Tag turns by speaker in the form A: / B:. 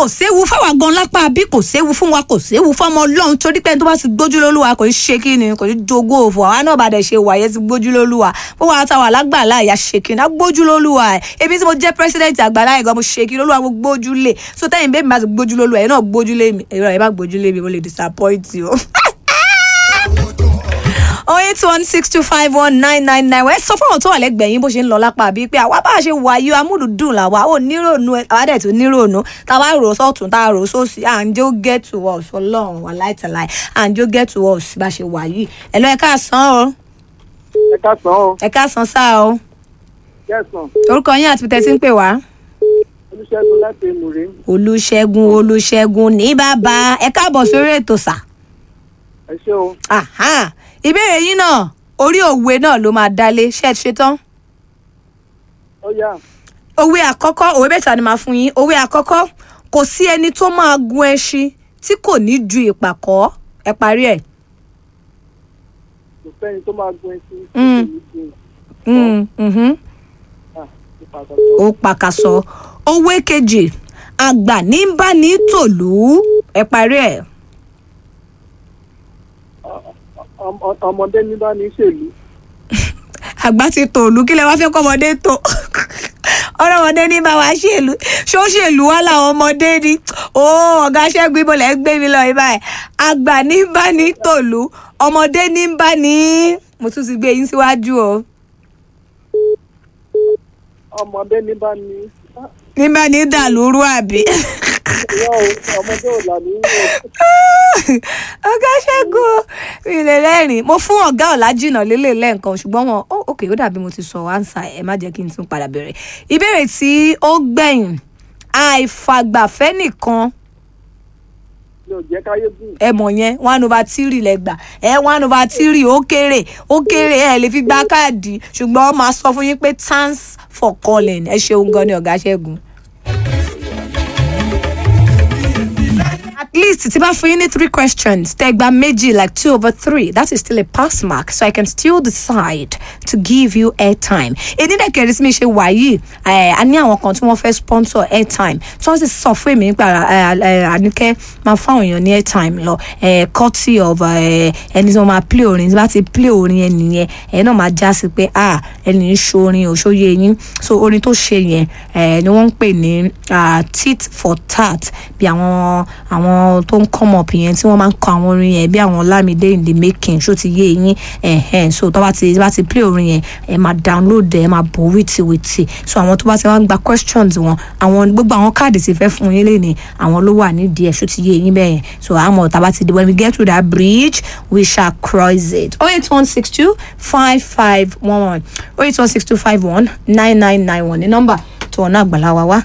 A: kò séwu fáwa gan lápá bí kò séwu fún wa kò séwu fọmọ ọlọ́run torí pé ẹni tó bá ti gbójú lólúwa kò ní ṣe kí ni kò ní jogún òfò àwa náà bá dẹ̀ ṣe wàyẹ ti gbójú lólúwa bó wàá táwa lágbàlá ìyá ṣe kí ni á gbójú lólúwa ẹ̀ ebi tí mo jẹ́ pírẹsidẹ́ǹtì àgbàlá ìgbà mo ṣe kí lólúwa mo gbójú lé so tẹ́yìn bẹ́ẹ̀ mi bá ti gbójú lólúwa ẹ̀ náà gbójú lé mi ẹ̀rọ ẹ̀ bá gbójú lé mi mo lè disappoint you oh eight one six two five one nine nine nine ẹ sọ fún àwọn tó wà lẹ́gbẹ̀ẹ́ yín bó ṣe ń lọ lápá bíi pé àwa bá a ṣe wà yí amúlùdùn làwa ò nírònú àwa dẹ̀ tún nírònú tá a bá rò sọ́tún tá a rò sósì à ń jó get to us ọlọ́run wà láìtàláì à ń jó get to us bá a ṣe wà yìí ẹ lọ ẹ káàsán o
B: ẹ káàsán o
A: ẹ káàsán sáà o
B: kẹsàn
A: orúkọ yín àti tẹ̀sí ń pè wá.
B: olùṣègùn láti mùrí
A: olùṣègùn olùṣègùn ní bàbá ẹ káàbọ̀ sórí ètò sà.
B: ẹ ṣé o
A: Aha. ìbéèrè yín náà orí òwe náà ló máa dálé ṣe é ṣetán.
B: ó yá
A: òwe àkọ́kọ́ òwe mẹ́ta ni màá fún yín òwe àkọ́kọ́ kò sí ẹni tó máa gun ẹṣin tí kò ní ju ìpàkọ́ ẹ parí ẹ̀.
B: kò sẹ́ni tó máa gun ẹṣin tí
A: Mm.
B: kò ní gun
A: Mm, mhm.
B: ah nípa àkọ́kọ́
A: ó pàkàṣọ òwe kejì àgbà ní ń bá ní tòlú ẹ parí ẹ̀.
B: Ọm- ọmọdé ní bá ní ṣèlú
A: àgbà ti tòlú kí lẹ wá fẹ́ kọ́mọdé tó ọ̀rọ̀ ọmọdé ní bá wa ṣèlú ṣó ṣèlú wá làwọn ọmọdé ní ó ọ̀gá ṣẹ́gun ibo lẹ́ ń gbé mi lọ yìí báyìí àgbà ní bá ní tòlú ọmọdé ní bá ní mo tún ti gbé yín síwájú o
B: ọmọdé ní bá ní ah,
A: ní bá ní dàlúrú àbí
B: ìyá o ọmọdé ò là ní yín
A: ọ̀gá ṣẹ́gun mi lè rẹ́rìn mo fún ọ̀gá ọ̀làjìnà lélẹ̀ lẹ́ẹ̀kan ṣùgbọ́n wọn ó òkè ó dàbí mo ti sọ wáńsà ẹ má jẹ́ kí n tún padà bẹ̀rẹ̀ ìbéèrè tí ó gbẹ̀yìn àìfàgbàfẹ́ nìkan
B: mi ò jẹ́ káyé gùn
A: ẹ mọ̀ yẹn one over three lẹ́gbà ẹ one over three ó kéré ó kéré ẹ lè fi gba káàdì ṣùgbọ́n wọ́n máa sọ fún yín pé thanks for calling ẹ ṣeun gan ni ọ̀gá ṣẹ́gun. at least tí bá fún yín ní three questions tẹ́ gba méjì like two over three that is still a pass mark so I can still decide to give you airtime. èdè dẹ̀ kẹrin sí mi ṣe wà yìí ẹ̀, a ní àwọn kan tí wọ́n fẹ́ sponsor airtime tí wọ́n sì sọ fún èmi nípa ẹ̀, ẹ̀, àníkẹ́ máa fáwọn èèyàn ní airtime lọ ẹ̀, courtesy of ẹ̀, ẹni tí wọ́n máa play orin tí wọ́n bá ti play orin yẹn nìyẹn ẹ̀ náà máa já sí pé ah ẹni ń ṣorin òṣòye yín so orin tó ṣe yẹn ẹ̀, ni wọ́n ń pè ní ah, tit for tat bí àwọn àwọn tó ń come up yẹn tí wọ́n máa ń kọ àwọn orin yẹn bí àwọn Lamide in the making ṣó ti yé yín ẹ̀hẹ́n so tó bá ti bá ti play orin yẹn ẹ máa download ẹ máa bò wìtìwìtì so àwọn tó bá ti wá ń gba questions wọn àwọn gbogbo àwọn káàdì ti fẹ́ fún yín lẹ́ni àwọn ló wà nídìí ẹ̀ ṣó ti yé yín bẹ́ẹ̀ yẹn so àmọ́ tá a bá ti di when we get to that bridge we shall cross it oh eight one six two five five one one oh eight one six two five one nine nine nine one ní nọ́mbà tó ọ̀nà àgbàlá wa wá